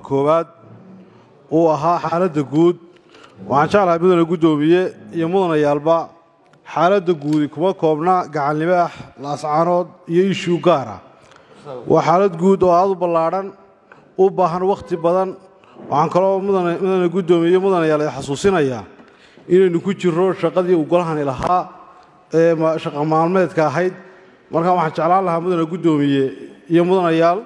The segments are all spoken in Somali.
koowaad uu ahaa xaaladda guud waxaan jeclahay mudane guddoomiye iyo mudanayaalba xaaladda guudi kuma koobna gacanlibaax laascaanood iyo ishuu gaar ah waa xaalad guud oo aad u ballaadhan u baahan wakhti badan waxaan kaloo mudane guddoomiye mudanayaal xasuusinayaa inaynu ku jirro shaqadii uu golahani lahaa ee shaqa maalmeedka ahayd markaa waxaan jeclaan lahaa mudane guddoomiye iyo mudanayaal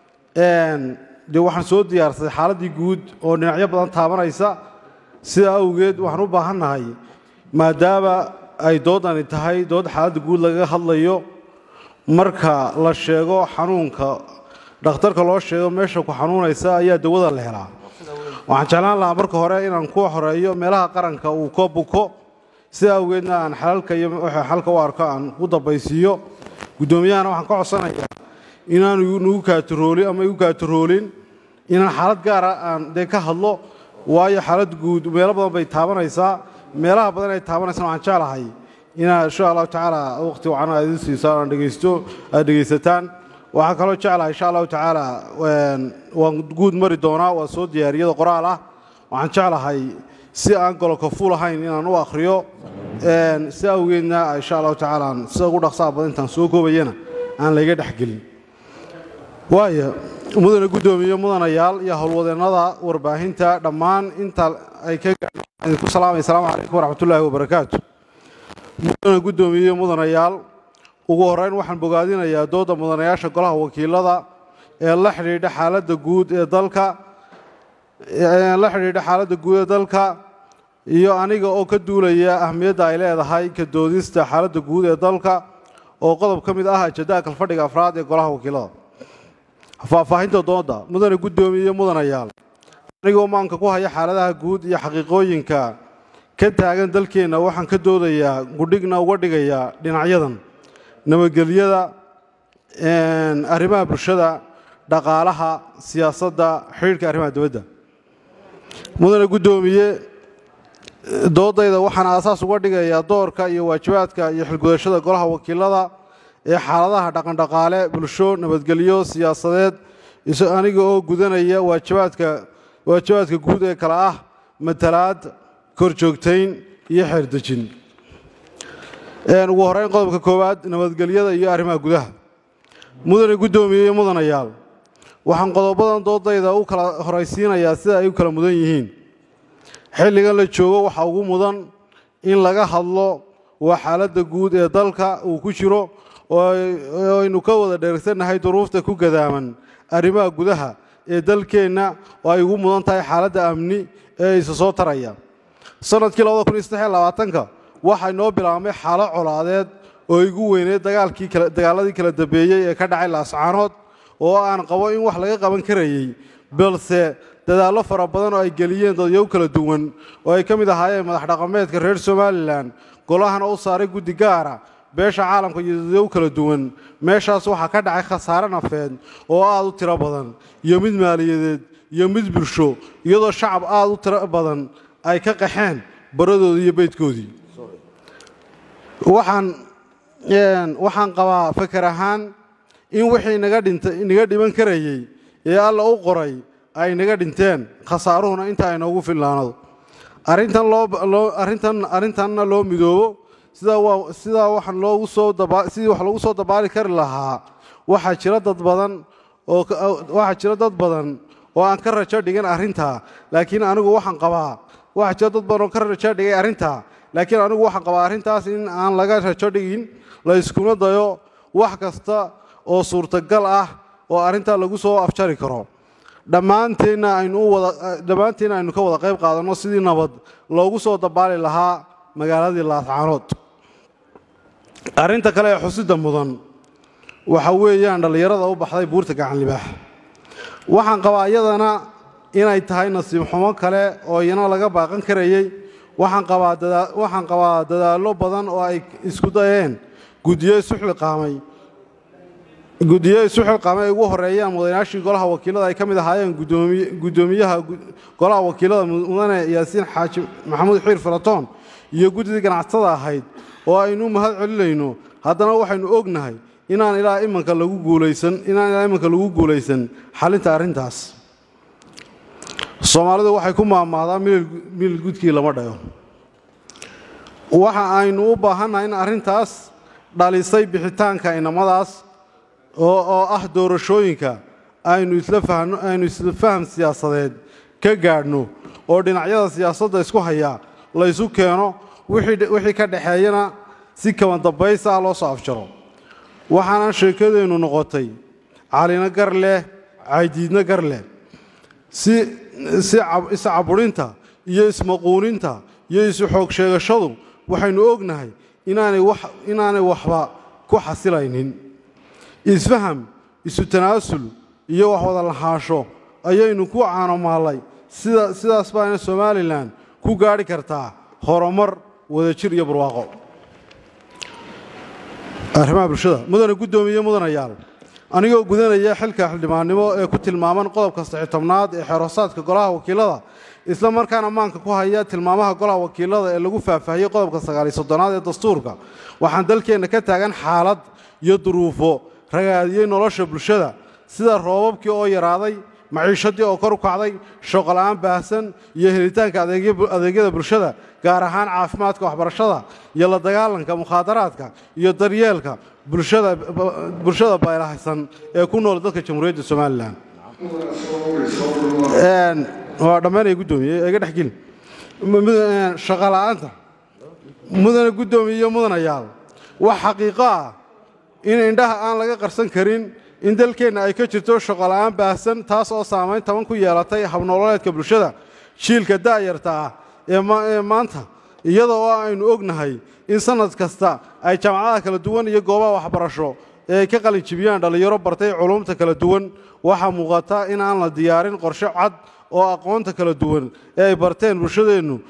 dee waxaan soo diyaarsaday xaaladdii guud oo dhinacyo badan taabanaysa sidaa awgeed waxaan u baahannahay maadaama ay doodani tahay dood xaaladda guud lagaga hadlayo marka la sheego xanuunka dhakhtarka loo sheego meesha ku xanuunaysa ayaa dawada la helaa waxaan jeclaan lahaa marka hore inaan ku horeeyo meelaha qaranka uu ka buko sidaa awgeedna aan xalalka iyo wxa xalka u arko aan u dambaysiiyo guddoomiyahana waxaan ka codsanayaa inaanu nugu kaataroolin ama igu kaataroolin inaan xaalad gaara aan dee ka hadlo waayo xaalad guud meelo badan bay taabanaysaa meelaha badan ay taabanaysaan waxaan jeclahay inaad insha allahu tacaala waqti wacan aad idin siisaan aan dhegaysto aad dhegaysataan waxaan kaloo jeclahay insha allahu tacaala waan guud mari doonaa waa soo diyaariyada qoraal ah waxaan jeclahay si aan gololka fuul ahayn inaan u akhriyo si awgeedna insha allahu tacaala sida ugu dhaqsaha badan intaan soo koobayana aan layga dhexgelin waayo mudane guddoomiye mudanayaal iyo howlwadeennada warbaahinta dhammaan inta ay ka idinku salaamay asalaamu calaykum waraxmatullaahi wabarakaatu mudane guddoomiye mudanayaal ugu horreyn waxaan bogaadinayaa doodda mudanayaasha golaha wakiilada ee la xidhiidha xaaladda guud ee dalka la xidhiidha xaaladda guud ee dalka iyo aniga oo ka duulaya ahmiyadda ay leedahay ka doodista xaaladda guud ee dalka oo qodob ka mid ah ajadaha kalfadhiga afraad ee golaha wakiilada faahfaahinta doodda mudane guddoomiye mudanayaal anigoo maanka ku haya xaaladaha guud iyo xaqiiqooyinka ka taagan dalkeenna waxaan ka doodayaa gudhigna uga dhigayaa dhinacyadan nabadgelyada arrimaha bulshada dhaqaalaha siyaasadda xidhiidhka arrimaha dibadda mudane guddoomiye doodayda waxaan aasaas uga dhigayaa doorka iyo waajibaadka iyo xilgudashada golaha wakiilada ee xaaladaha dhaqandhaqaale bulsho nabadgelyo siyaasadeed aniga oo gudanaya waajibaadka waajibaadka guud ee kale ah matalaad korjoogtayn iyo xeerdejin ugu horreyn qodobka koowaad nabadgelyada iyo arrimaha gudaha mudane guddoomiye iyo mudanayaal waxaan qodobadan doodayda u kala horaysiinayaa sida ay u kala mudan yihiin xilligan la joogo waxaa ugu mudan in laga hadlo waa xaaladda guud ee dalka uu ku jiro oo aynu ka wada dheersannahay duruufta ku gadaaman arrimaha gudaha ee dalkeenna oo ay ugu mudan tahay xaaladda amni ee isa soo taraya sannadkii labadakuniyosdeelabaatanka waxaa inoo bilaabmay xaalo colaadeed oo igu weyneed dagaalkii dagaaladii kala dambeeyey ee ka dhacay laascaanood oo aan qabo in wax laga qaban karayey balse dadaallo fara badan oo ay geliyeen dadyow kala duwan oo ay ka mid ahaayeen madax dhaqameedka reer somalilan golahana u saaray guddi gaara beesha caalamka iyo dadyow kala duwan meeshaas waxaa ka dhacay khasaare nafeed oo aad u tiro badan iyo mid maaliyadeed iyo mid bulsho iyadoo shacab aad u tiro badan ay ka qaxeen baradoodii iyo beydkoodii waxaan waxaan qabaa fakar ahaan in wixii naga dhinta naga dhiban karayey ee alla u qoray ay naga dhinteen khasaaruhuna inta ay noogu fillaanado arrintan loo arrintan arrintanna loo midoobo sidaa waa sidaa waxaan loogu soo daba sidii wax lagu soo dabaali kari lahaa waxaa jira dad badan oo waxaa jira dad badan oo aan ka rajo dhigin arrintaa laakiin anigu waxaan qabaa waxaa jira dad badan oo ka rajo dhigay arrintaa laakiin anigu waxaan qabaa arrintaas in aan laga rajo dhigin la iskuna dayo wax kasta oo suurtagal ah oo arrintaa lagu soo afjari karo dhammaanteenna aynu wada dhammaanteenna aynu ka wada qayb qaadanno sidii nabad loogu soo dabaali lahaa magaaladii laascaanood arrinta kale ee xusida mudan waxa weeyaan dhallinyarada u baxday buurta gacan libaax waxaan qabaa iyadana inay tahay nasiib xumo kale oo iyana laga baaqan karayey waxaan qabaa dadaa waxaan qabaa dadaallo badan oo ay isku dayeen guddiyo isu xilqaamay guddiyo isu xilqaamay ay ugu horreeyaan mudanayaashii golaha wakiilada ay ka mid ahaayeen gudoomiy guddoomiyaha golaha wakiilada mudane yaasiin xaaji maxamuud xiir faratoon iyo guddidii ganacsatada ahayd oo aynu mahad celinayno haddana waxaynu ognahay inaan ilaa imanka lagu guulaysan inaan ilaa imanka lagu guulaysan xalinta arrintaas soomaalidu waxay ku maamaadaa milil gudkii lama dhayo waxa aynu u baahannahay in arrintaas dhalisay bixitaanka inamadaas oo ah doorashooyinka aynu islaynu isla faham siyaasadeed ka gaadhno oo dhinacyada siyaasadda isku hayaa laysu keeno wixii ka dhexeeyana si kaban dambaysa ah loo soo afjaro waxaana sheekadeennu noqotay calina gar leh caydiidna gar leh si iscaburinta iyo ismaquuninta iyo isu xoog sheegashadu waxaynu ognahay inaanay waxba ku xasilaynin isfaham isu tanaasul iyo wax wada lahaasho ayaynu ku caanomaallay sidaas baana somalilan ku gaadhi kartaa horumar wadajir iyo barwaaqo arrimaha bulshada mudane guddoomiye mudanayaal anigoo gudanaya xilka xildhibaannimo ee ku tilmaaman qodobka saxitobnaad ee xeeroosaadka golaha wakiilada isla markaana maanka ku haya tilmaamaha golaha wakiilada ee lagu faahfaahiyey qodobka sagaaliyo soddonaad ee dastuurka waxaan dalkeenna ka taagan xaalad iyo duruufo ragaadiyey nolosha bulshada sida roobabkii oo yaraaday maciishadii oo kor u kacday shooqola'aan baahsan iyo helitaanka adeegyada bulshada gaar ahaan caafimaadka waxbarashada iyo la dagaalanka mukhaadaraadka iyo daryeelka bulshada baylahaysan ee ku nool dadka jamhuuriyadda somalilan waa dhammaanaya guddoomiye iga dhexgeli shaqola'aanta mudane guddoomiye iyo mudanayaal wax xaqiiqo ah in indhaha aan laga qarsan karin in dalkeenna ay ka jirto shaqola'aan baahsan taas oo saamayn taban ku yeelatay habnololeedka bulshada jiilka da'yarta ah ee maanta iyada oo aynu ognahay in sannad kasta ay jaamacadaha kala duwan iyo goobaha waxbarasho ee ay ka qalin jibiyaan dhallinyaro bartay culumta kala duwan waxaa muuqata in aan la diyaarin qorshe cad oo aqoonta kala duwan ee ay barteen bulshadeennu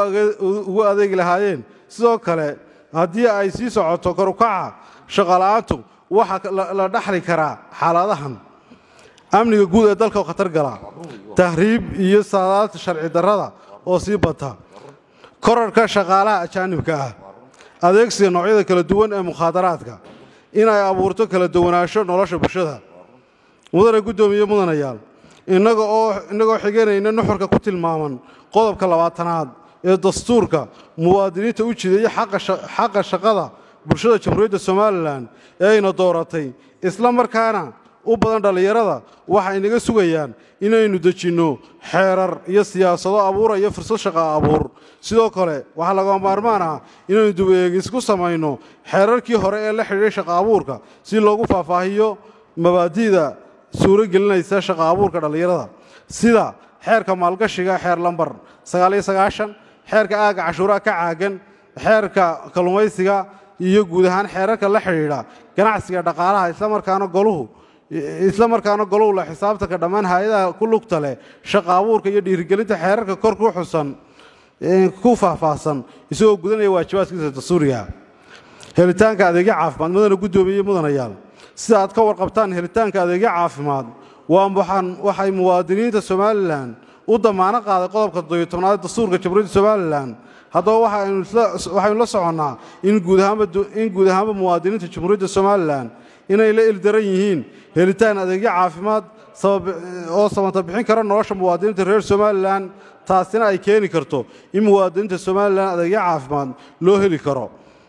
ugu adeegi lahaayeen sidoo kale haddii ay sii socoto korukaca shaqola'aantu waxaa la dhaxli karaa xaaladahan amniga guud ee dalka oo khatar gala tahriib iyo saadaadta sharci darrada oo sii bata korarka shaqaalaha ajaanibka ah adeegsiga noocyada kala duwan ee mukhaadaraadka in ay abuurto kala duwanaansho nolosha bulshada mudane guddoomiye mudanayaal innaga oo innagoo xiganayna nuxurka ku tilmaaman qodobka labaatanaad ee dastuurka muwaadiniinta u jideeya xaqa shaqada bulshada jamhuuriyadda somalilan ee ayna dooratay isla markaana u badan dhallinyarada waxay naga sugayaan inaynu dejinno xeerar iyo siyaasado abuuraya fursad shaqa abuur sidoo kale waxaa lagama maarmaan ah inaynu dubeegis ku samayno xeerarkii hore ee la xidhiidhay shaqa abuurka si loogu faahfaahiyo mabaadi'da suuro gelinaysa shaqa abuurka dhallinyarada sida xeerka maalgashiga xeer lambar sagaaliyo sagaashan xeerka aagga cashuuraha ka caagan xeerka kalluumaysiga iyo guud ahaan xeerarka la xidhiidha ganacsiga dhaqaalaha islamarkaana goluhu isla markaana goluhu la xisaabtanka dhammaan hay-adaha ku lugta leh shaqa abuurka iyo dhiirigelinta xeerarka kor ku xusan ku faahfaahsan isagoo gudanaya waajibaadkiisa dastuuriga helitaanka adeegyo caafimaad mudana guddoomiye mudanayaal sida aad ka warqabtaan helitaanka adeegyo caafimaad waxay muwaadiniinta somalilan u damaano qaaday qodobka doyotobnaad dastuurka jamhuuriyadda somalilan haddaba waxaynu la soconnaa in guud ahaanba muwaadiniinta jamhuuriyadda somalilan inay la ildaran yihiin helitaan adeegyo caafimaad oo samata bixin kara nolosha muwaadiniinta reer somalilan taasina ay keeni karto in muwaadiniinta somalilan adeegyo caafimaad loo heli karo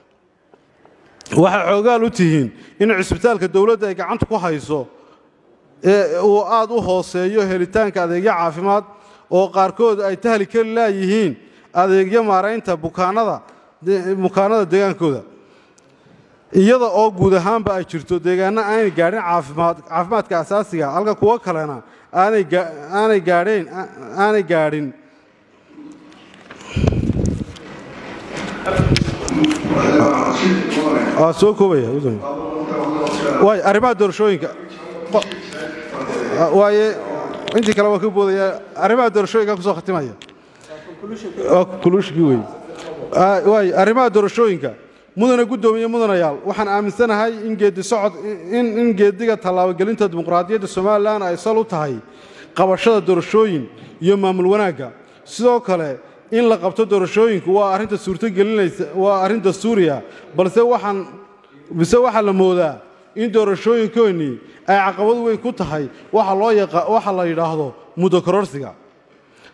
waxay xoogaal u tihiin in cisbitaalka dowladda ay gacanta ku hayso ee uu aad u hooseeyo helitaanka adeegyo caafimaad oo qaarkood ay tahli kari laayihiin adeegyo maaraynta bukaanada bukaanada deegaankooda iyada oo guud ahaanba ay jirto deegaano aanay gaadhin caafimaad caafimaadka asaasiga halka kuwo kalena aanay aanay gaadheen aanay gaadhin waa soo koobaya waay arrimaha doorashooyinka waaye intii kale waa ka boodaya arrimaha doorashooyinka kusoo khatimaya waa kulushkii wey waay arrimaha doorashooyinka mudane guddoomiye mudanayaal waxaan aaminsanahay in geedi socod in geediga tallaabogelinta dimuqraadiyadda somalilan ay sal u tahay qabashada doorashooyin iyo maamul wanaagga sidoo kale in la qabto doorashooyinku waa arrinta suurtogelinaysa waa arrin dastuuriya balse waxaan bise waxaa la moodaa in doorashooyinkoonnii ay caqabad weyn ku tahay waxa loo yaqa waxa la yidhaahdo muddo kororsiga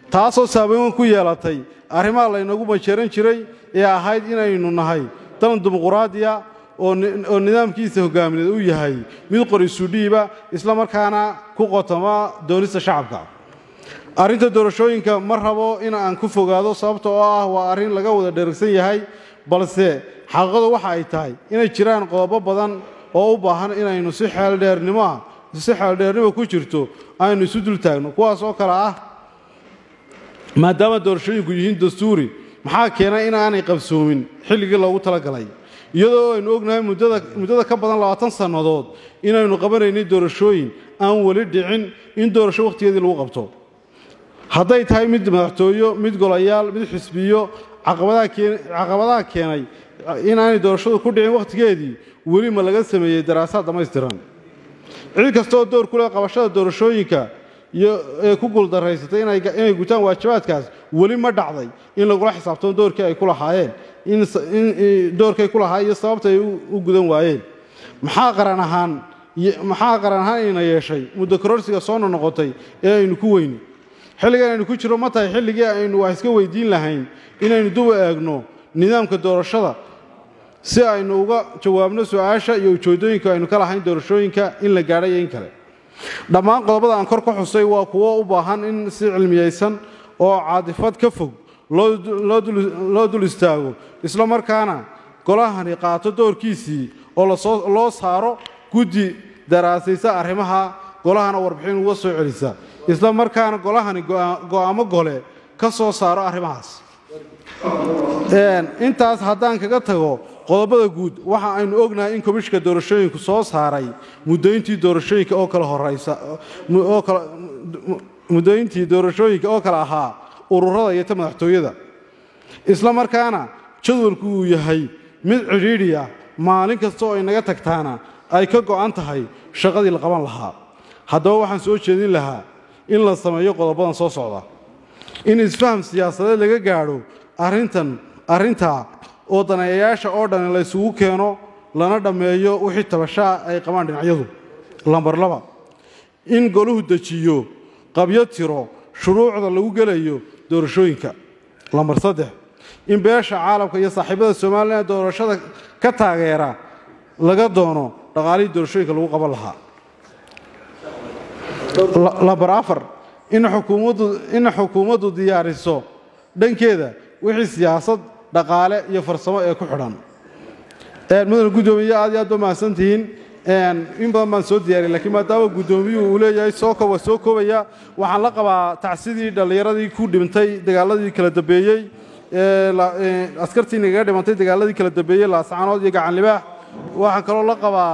taasoo saameyn weyn ku yeelatay arrimaha laynagu majeeran jiray ee ahayd inaynu nahay dalan dimuquraadiya oo nidaamkiisa hogaamineed uu yahay mid qorisuudhiiba isla markaana ku qotoma doonista shacabka arrinta doorashooyinka ma rabo in aan ku fogaado sababta oo ah waa arrin laga wada dheragsan yahay balse xaqiiqadu waxa ay tahay inay jiraan qodobo badan oo u baahan inaynu si xeeldheernimo ah si xeeldheernimo ku jirto aynu isu dul taagno kuwaas oo kale ah maadaama doorashooyinku yihiin dastuuri maxaa keenay inaanay qabsoomin xilligii loogu talagalay iyadoo aynu ognahay muddada ka badan labaatan sannadood inaynu qabanaynay doorashooyin aan weli dhicin in doorasho wakhtigeedii lagu qabto hadday tahay mid madaxtooyo mid golayaal mid xisbiyo caqabadaha keenay inaanay doorashadu ku dhicin wakhtigeedii weli ma laga sameeyey daraasaad dhammaystiran cid kastaoo door ku leh qabashada doorashooyinka ee ku guuldaraysatay inay gutaan waajibaadkaas weli ma dhacday in lagula xisaabtamo doorkii ay ku lahaayeen doorkay ku lahaayeen iyo sababta ay u gudan waayeen maxaa qaran ahaan maxaa qaran ahaan ina yeeshay muddo kororsiga soo nonoqotay ee aynu ku weyni xilligan aynu ku jiro ma tahay xilligii aynu wax iska weydiin lahayn inaynu duba eegno nidaamka doorashada si aynu uga jawaabno su-aasha iyo ujeedooyinka aynu ka lahayn doorashooyinka in la gaadhay iyo in kale dhammaan qodobada aan kor ka xusay waa kuwo u baahan in si cilmiyaysan oo caadifad ka fog loo dul istaago isla markaana golahani qaato doorkiisii oo loo saaro guddi daraasaysa arrimaha golahana warbixin uga soo celisa isla markaana golahani go'aamo gole ka soo saaro arrimahaas intaas haddaan kaga tago qodobada guud waxa aynu ognahay in komishka doorashooyinku soo saaray mudooyintii doorashooyinka oo kala horeysa muddooyintii doorashooyinka oo kale ahaa ururada iyo ta madaxtooyada isla markaana jadwalku uu yahay mid cidhiidhi ah maalin kasta oo ay naga tagtaana ay ka go'an tahay shaqadii la qaban lahaa haddaba waxaan soo jeedin lahaa in la sameeyo qodobadan soo socda in isfaham siyaasadeed laga gaadho arrintan arrintaa oo daneeyayaasha oo dhan la ysugu keeno lana dhammeeyo wixii tabashaa ay qabaan dhinacyadu lambar laba in goluhu dejiyo qabyo tiro shuruucda lagu gelayo doorashooyinka lambar saddex in beesha caalamka iyo saaxiibada somalilan doorashada ka taageera laga doono dhaqaalihii doorashooyinka lagu qaban lahaa lambar afar in xukuumaddu diyaariso dhankeeda wixii siyaasad dhaqaale iyo farsamo ee ku xidhan mudane guddoomiye aad iyo aad ba mahadsan tihiin in badan baan soo diyaariyay lakiin maadaama guddoomiyuhu uu leeyahay soo koba soo koobaya waxaan la qabaa tacsidii dhallinyaradii ku dhintay dagaaladii kala dambeeyey askartii nagaga dhimantay dagaaladii kala dambeeyey laascaanood iyo gacan libaax waxaan kaloo la qabaa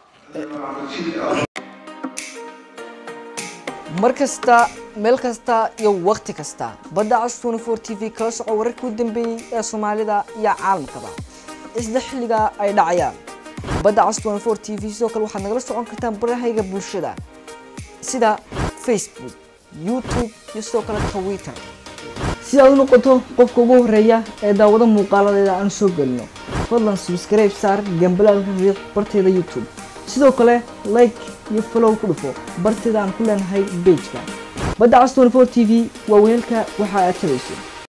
mar kasta meel kasta iyo wakhti kasta badda cas tnfor t v kala soco wararkii u dambeeyey ee soomaalida iyo caalamkaba isla xilliga ay dhacayaan badda cas tnfor t v sidoo kale waxaad nagala socon kartaan barahayga bulshada sida facebook youtube iyo sidoo kale twitter si aad u noqoto qofka ugu horeeya ee daawado muuqaaladeeda aan soo gelino fadlan subscribe saar gambalaalka riiq barteeda youtube sidoo kale like iyo follow ku dhufo barteeda aan ku leenahay bejka badda cas tnfor t v waa weelka waxa aad tabayso